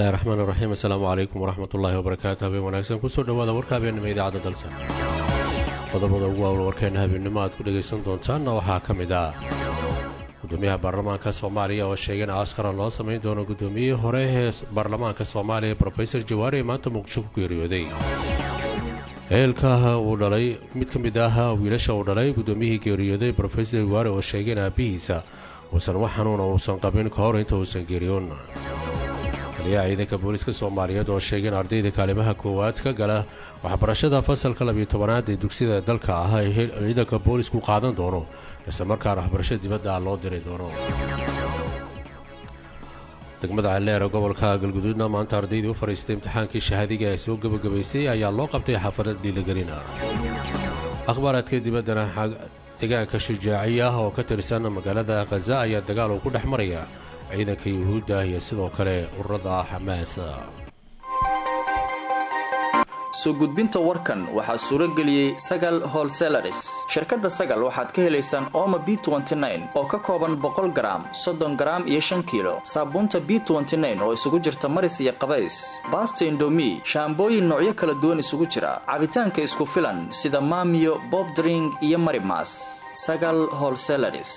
bismillahi raxmaan iraxiim assalaamu calaykum waraxmatullaahi wabarakaatu habeen wanaagsan kusoo dhowaada warka habeennimo idaacadda dalsa qodobada ugu waawl warkeenna habeennimo aad ku dhegaysan doontaanna waxaa ka mid ah gudoomiyaha baarlamaanka soomaaliya oo sheegay in aaskaran loo samayn doono gudoomiyihii hore ee baarlamaanka soomaaliya brofesor jawaari ee maanta muqdisho ku geeriyooday ehelka uu dhalay mid ka mid ah wiilasha uu dhalay gudoomiyihii geeriyooday brofesor jawaari oo sheegay in aabbihiisa uusan wax xanuuna uusan qabin ka hor inta uusan geeriyoon taliyaha ciidanka booliiska soomaaliyeed oo sheegay in ardayda kaalimaha koowaad ka gala waxbarashada fasalka labiyo tobanaad ee dugsiyada dalka ah ee ciidanka boolisku qaadan doono isla markaana waxbarasho dibadda loo diri doono degmada celeera gobolka galguduudna maanta ardaydii u fadhiistay imtixaankii shahaadiga ee soo gebagabaysay ayaa loo qabtay xaafadad dhiiligelina akhbaaraadka dibaddana deegaanka shujaaciy ah oo ka tirsan magaalada khaza ayaa dagaal uu ku dhex maraya ciidanka yuhuudda iyo sidoo kale ururada xamaas soo gudbinta warkan waxaa suuro geliyey sagal holselaris shirkadda sagal waxaad ka helaysaan ooma b oo ka kooban boqol garaam soddon garaam iyo shan kiilo saabuunta b oo isugu jirta maris iyo qabays baasta indomi shaambooyin noocyo kala duwan isugu jira cabitaanka isku filan sida maamiyo bobdring iyo marimas sagal holselaris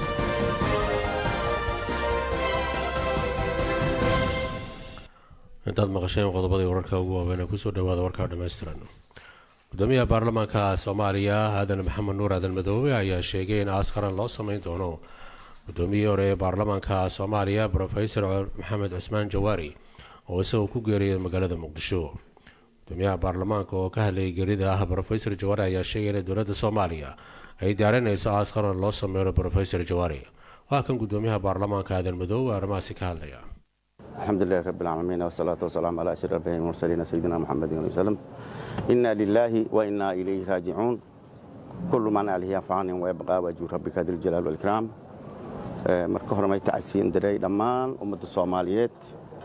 intaad maqasheen qodobadii wararka ugu waaweyn kusoo dhawaada warkaa dhammaystiran gudoomiyaha baarlamaanka soomaaliya aadan maxamed nuur aadan madoobe ayaa sheegay in aaskaran loo sameyn doono gudoomiyihii hore ee baarlamaanka soomaaliya brofesor maxamed cusmaan jawaari oo isagoo ku geeriyay magaalada muqdisho gudoomiyaha baarlamaanka oo ka hadlayay geerida ah brofesor jawaari ayaa sheegay in dowladda soomaaliya ay diyaarinayso aaskaran loo sameeyo brofesor jawaari waa kan gudoomiyaha baarlamaanka aadan madoobe arrimahaasi ka hadlaya alxamdu lilahi rabi اlcaalamiin wsalaatu wasalaam calaa ashir abhi mursaliina sayidina muxamedi ali wslem ina lilaahi wa inaa ilayhi raajicuun kullu man alihi anfacanin wayabqaa waajib rabbika diljalaal wاlkraam marka hore may tacsiin diray dhammaan ummadda soomaaliyeed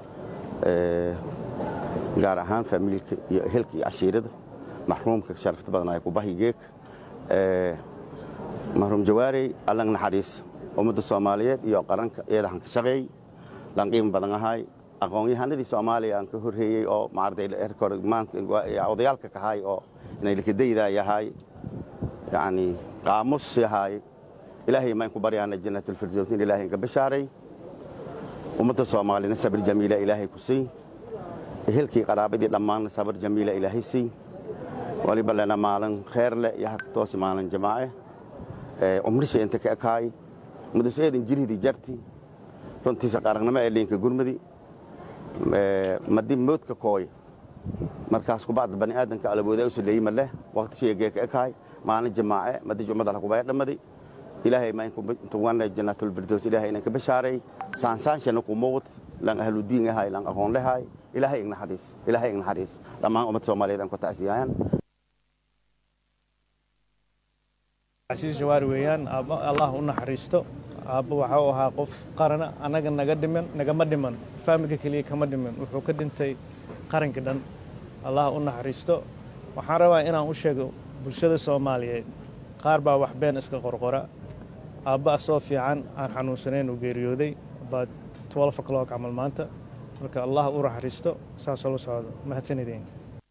gaar ahaan faamiilka iyo ehelka iyo cashiirada maxruumka sharafta badan ay kubahi geeg maxruum jawaarey allang naxariis ummadda soomaaliyeed iyo qaranka iyadahan ka shaqeey lanqiima badan ahay aqoon-yahanadii soomaaliya aan ka horreeyey oo odayaalka kahay oo inay likadayda yahay yani qaamus yahay ilaahay mayn ku baryaana jannatlfirdowsin ilahay inka bashaaray ummadda soomaaliyana sabir jamiila ilaahay ku siy ehelkii qaraabadii dhammaanna sabir jamiila ilaahay siy waliba lena maalin kheer leh iyo hartoosi maalin jamaace umrisha inta ka ekaay muduseedin jirhidii jarti runtiisa qaranimo ee liinka gurmudi madi moodka kooy markaas kubacda bani aadamka alawoodaa u saleeyima leh waqti sheegee ka ekaay maalin jamaace madi jumada lakubaya dhammadi ilaahay maintuwana jannaatulfirdows ilaahay inanka bashaaray saansaanshana ku muuqd lan ahludiin ahay lan aqoon lehay ilaahay ignaxariis ilaahay ignaxariis dhammaan ummadda soomaaliyeed aan ku tacsiyaayan casiis jawaari weeyaan aabba allah u naxariisto aabba waxa uu ahaa qof qarana annaga naga dhiman nagama dhiman faamilka keliya kama dhiman wuxuu ka dhintay qaranka dhan allah u naxariisto waxaan rabaa inaan u sheego bulshada soomaaliyeed qaar baa wax been iska qorqora aabba asoo fiican aan xanuunsanayn uu geeriyooday about twelve o'clock camal maanta marka allah u naxariisto saasoo la socdo mahadsanideen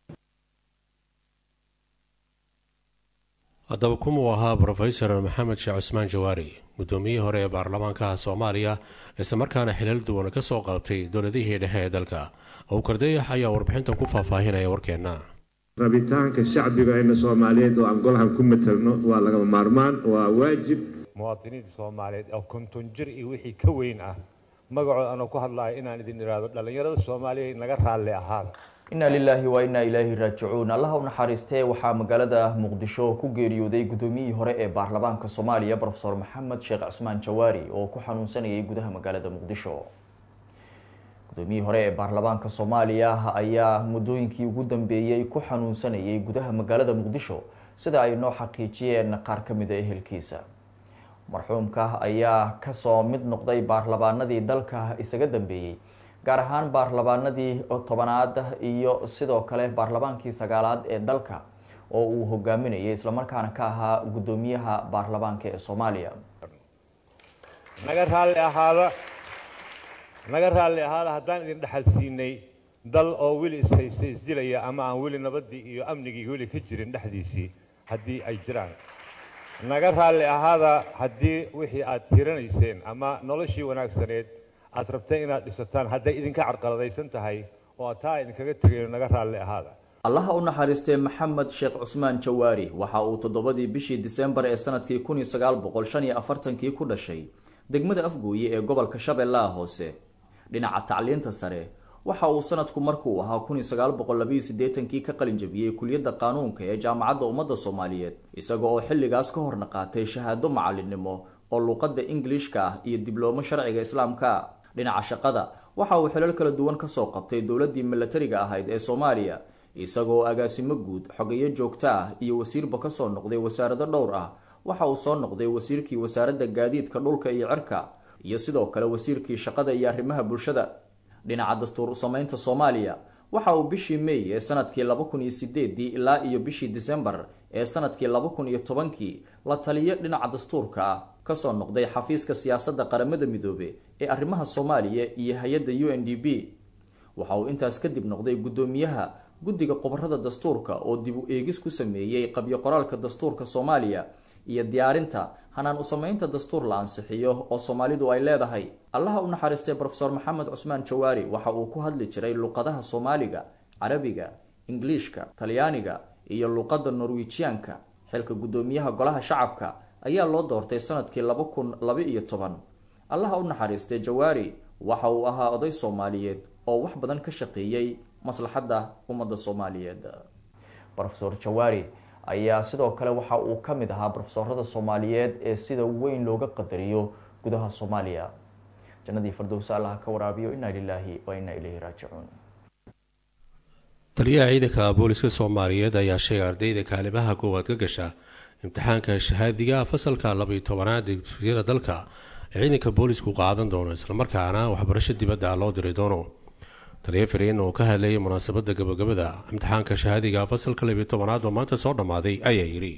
haddaba kumuu ahaa brofesor maxamed sheekh cusmaan jawaari guddoomiyihii hore ee baarlamaanka soomaaliya islamarkaana xilal duwan ka soo qalabtay dowladihii dhexe ee dalka owkardayax ayaa warbixintan ku faahfaahinaya warkeenna rabitaanka shacbigayna soomaaliyeed oo aan golahan ku matalno waa lagama maarmaan waa waajib muwaadiniinta soomaaliyeed oo konton jir iyo wixii ka weyn ah magacooda anoo ku hadlayo inaan idin idhaahdo dhallinyarada soomaaliya naga raalli ahaada inna lilaahi wa innaa ilaahi raajicuun allaha u naxariistee waxaa magaalada muqdisho ku geeriyooday gudoomiyihii hore ee baarlamaanka soomaaliya rofesor maxamed sheekh cusmaan jawaari oo ku xanuunsanayay gudaha magaalada muqdisho gudoomiyihii hore ee baarlamaanka soomaaliya ayaa muddooyinkii ugu dambeeyey ku xanuunsanayay gudaha magaalada muqdisho sida ay noo xaqiijiyeen qaar ka mid a ehelkiisa marxuumka ayaa kasoo mid noqday baarlamaanadii dalka isaga dambeeyey gaar ahaan baarlamaanadii tobanaad iyo sidoo kale baarlamaankii sagaalaad ee dalka oo uu hogaaminayay islamarkaana ka ahaa guddoomiyaha baarlamaanka ee soomaaliya naga raalli ahaada naga raalli ahaada haddaan idin dhexal siinay dal oo weli ishaysta isdilaya ama aan weli nabaddii iyo amnigii weli ka jirin dhexdiisii haddii ay jiraan naga raalli ahaada haddii wixii aad tiranayseen ama noloshii wanaagsaneed aad rabteen inaad dhisataan hadday idinka carqaladaysan tahay oo taa idinkaga tegayo naga raalli ahaada allaha u naxariistay maxamed sheekh cusmaan jawaari waxa uu toddobadii bishii disembar ee sanadkii kun iyo sagaal boqol shan iyo afartankii ku dhashay degmada afgooye ee gobolka shabeellaha hoose dhinaca tacliinta sare waxa uu sanadku markuu ahaa kun iyo sagaal boqol labayo siddeetankii ka qalin jabiyey kuliyadda qaanuunka ee jaamacadda ummadda soomaaliyeed isaga oo xilligaas ka horna qaatay shahaado macalinimo oo luuqadda ingilishka ah iyo diblooma sharciga islaamka dhinaca shaqada waxa uu xilal kala duwan kasoo qabtay dowladdii milatariga ahayd ee soomaaliya isagoo agaasimo guud xogeyo joogto ah iyo wasiirba kasoo noqday wasaarado dhowr ah waxa uu soo noqday wasiirkii wasaaradda gaadiidka dhulka iyo cirka iyo sidoo kale wasiirkii shaqada iyo arrimaha bulshada dhinaca dastuur usamaynta soomaaliya waxa uu bishii may ee sanadkii laba kun iyo sideedii ilaa iyo bishii disembar ee sanadkii laba kun iyo tobankii la taliyo dhinaca dastuurka ah kasoo noqday xafiiska siyaasadda qaramada midoobe ee arrimaha soomaaliya iyo hay-adda u n d b waxa uu intaas kadib noqday guddoomiyaha guddiga khubarada dastuurka oo dib u eegis ku sameeyey qabyo qoraalka dastuurka soomaaliya iyo diyaarinta hanaan usamaynta dastuur la ansixiyo oo soomaalidu ay leedahay allaha u naxariistay rofeor maxamed cusmaan jawaari waxa uu ku hadli jiray luqadaha soomaaliga carabiga ingiliishka talyaaniga iyo luqadda norwijiyaanka xilka guddoomiyaha golaha shacabka ayaa loo doortay sanadkii laba kun laba iyo toban allaha u naxariistay jawaari waxa uu ahaa oday soomaaliyeed oo wax badan ka shaqeeyey maslaxadda ummadda soomaaliyeed rofeor jawaari ayaa sidoo kale waxa uu ka mid ahaa brofesorada soomaaliyeed ee sida weyn looga qadariyo gudaha soomaaliya jannadii fardowsa allaha ka waraabiyo inaa lilaahi wa inaa ilayhi raajicuun taliyaha ciidanka booliska soomaaliyeed ayaa sheegay ardayda kaalimaha koowaad ka gasha imtixaanka shahaadiga fasalka labaiyo tobanaad ee dugsiyada dalka ee ciidanka boolisku qaadan doono islamarkaana waxbarasho dibadda loo diri doono taliya fariin oo ka hadlayay munaasabadda gabagabada imtixaanka shahaadiga fasalka labiyo tobanaad oo maanta soo dhammaaday ayaa yidhi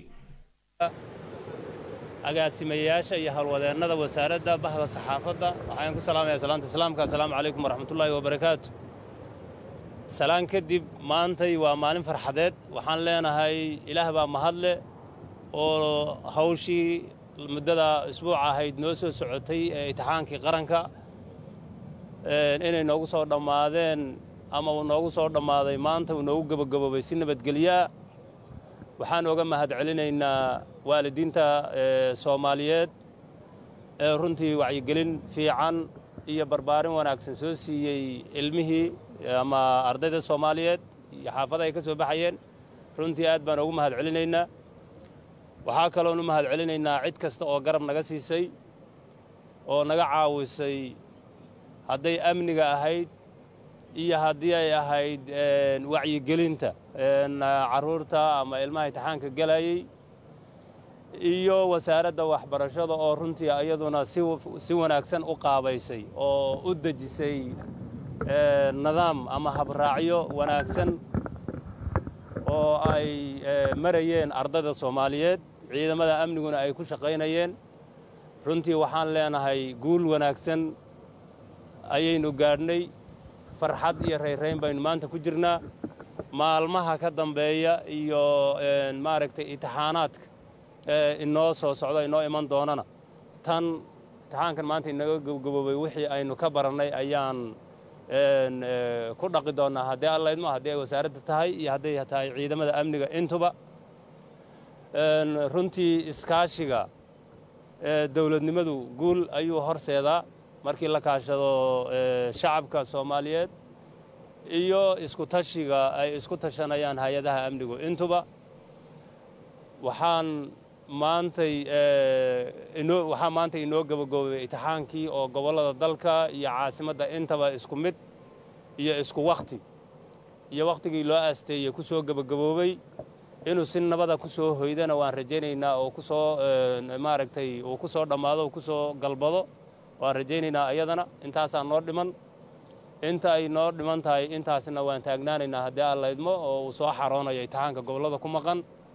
agaasimayaasha iyo howlwadeennada wasaaradda bahda saxaafadda waxaan ku salaamayaa salaanta islaamka assalaamu calaykum waraxmatullaahi wabarakaatu salaan kadib maantay waa maalin farxadeed waxaan leenahay ilaah baa mahadle oo hawshii muddada isbuuca ahayd noo soo socotay ee imtixaankii qaranka inay noogu soo dhammaadeen ama uu noogu soo dhammaaday maanta uu noogu gebagaboobay si nabadgelyaa waxaan oga mahad celinaynaa waalidiinta soomaaliyeed ee runtii wacyigelin fiican iyo barbaarin wanaagsan soo siiyey ilmihii ama ardayda soomaaliyeed iyo xaafada ay ka soo baxayeen runtii aad baan ugu mahad celinaynaa waxaa kaloon u mahad celinaynaa cid kasta oo garab naga siisay oo naga caawisay hadday amniga ahayd iyo haddii ay ahayd wacyigelinta carruurta ama ilmaha imtixaanka gelayey iyo wasaaradda waxbarashada oo runtii iyaduna si wanaagsan u qaabaysay oo u dejisay nidaam ama habraacyo wanaagsan oo ay marayeen ardayda soomaaliyeed ciidamada amniguna ay ku shaqaynayeen runtii waxaan leenahay guul wanaagsan ayaynu gaadhnay farxad iyo rayrayn baynu maanta ku jirnaa maalmaha ka dambeeya iyo maaragtay imtixaanaadka inoo soo socda inoo iman doonana tan imtixaankan maanta inaga gabgaboobay wixii aynu ka barannay ayaan ku dhaqi doonnaa haddii allaydmo haddii ay wasaaradda tahay iyo hadday tahay ciidamada amniga intuba runtii iskaashiga dowladnimadu guul ayuu horseedaa markii la kaashado shacabka soomaaliyeed iyo isku tashiga ay isku tashanayaan hay-adaha amnigu intuba waxaan maantay waxaa maanta inoo gebagoobay imtixaankii oo gobollada dalka iyo caasimadda intaba isku mid iyo isku wakhti iyo wakhtigii loo aasteeyey ku soo gebagaboobay inuu si nabada ku soo hoydana waan rajaynaynaa oo ku soo maaragtay uu ku soo dhammaado uu ku soo galbado waan rajaynaynaa ayadana intaasaa noo dhiman inta ay noo dhiman tahay intaasna waan taagnaanaynaa haddii aan laydmo oo uu soo xaroonayo imtixaanka gobollada ku maqan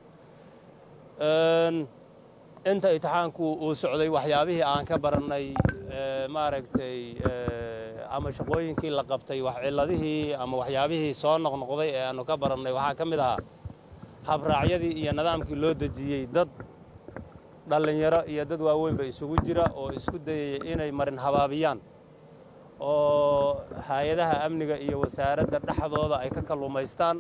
inta imtixaanku uu socday waxyaabihii aan ka barannay maaragtay ama shaqooyinkii la qabtay wax cilladihii ama waxyaabihii soo noqnoqday ee aannu ka barannay waxaa ka mid ahaa habraacyadii iyo nidaamkii loo dejiyey dad dhallinyaro iyo dad waaweynba isugu jira oo isku dayaya inay marin habaabiyaan oo hay-adaha amniga iyo wasaaradda dhexdooda ay ka kalluumaystaan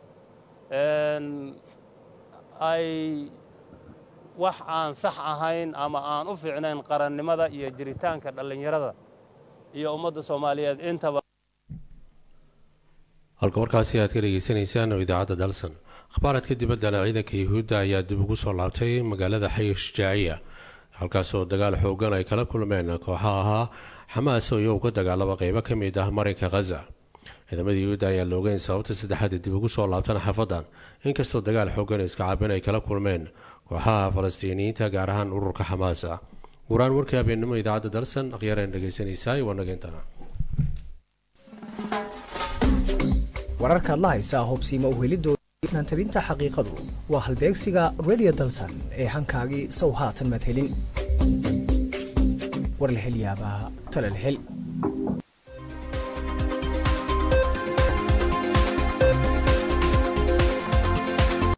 ay wax aan sax ahayn ama aan u fiicnayn qarannimada iyo jiritaanka dhallinyarada iyo ummadda soomaaliyeed intaba halka warkaasi aad ka dhegeysanaysaan oo idaacadda dalsan akhbaaradka dibaddana ciidanka yuhuudda ayaa dib ugu soo laabtay magaalada xayi shujaaciya halkaasoo dagaal xoogan ay kala kulmeen kooxa ahaa xamaas oo iyagu ka dagaalama qeybo ka mid ah marinka khaza ciidamada yuhuudda ayaan la ogeyn sababta saddexaad dib ugu soo laabtan xafadan inkastoo dagaal xoogan iska cabin ay kala kulmeen kooxaha falastiiniyiinta gaar ahaan ururka xamaasa waraan warkii habeennimo idaacadda dalsan akhyaareen dhegeysanaysaa waa nageynta wararkaad la haysaa hubsiima uhelidooda ifnaantabinta xaqiiqadu waa halbeegsiga redio dalsan ee hankaagii sow haatan madhelin war la hel yaabaa tala la hel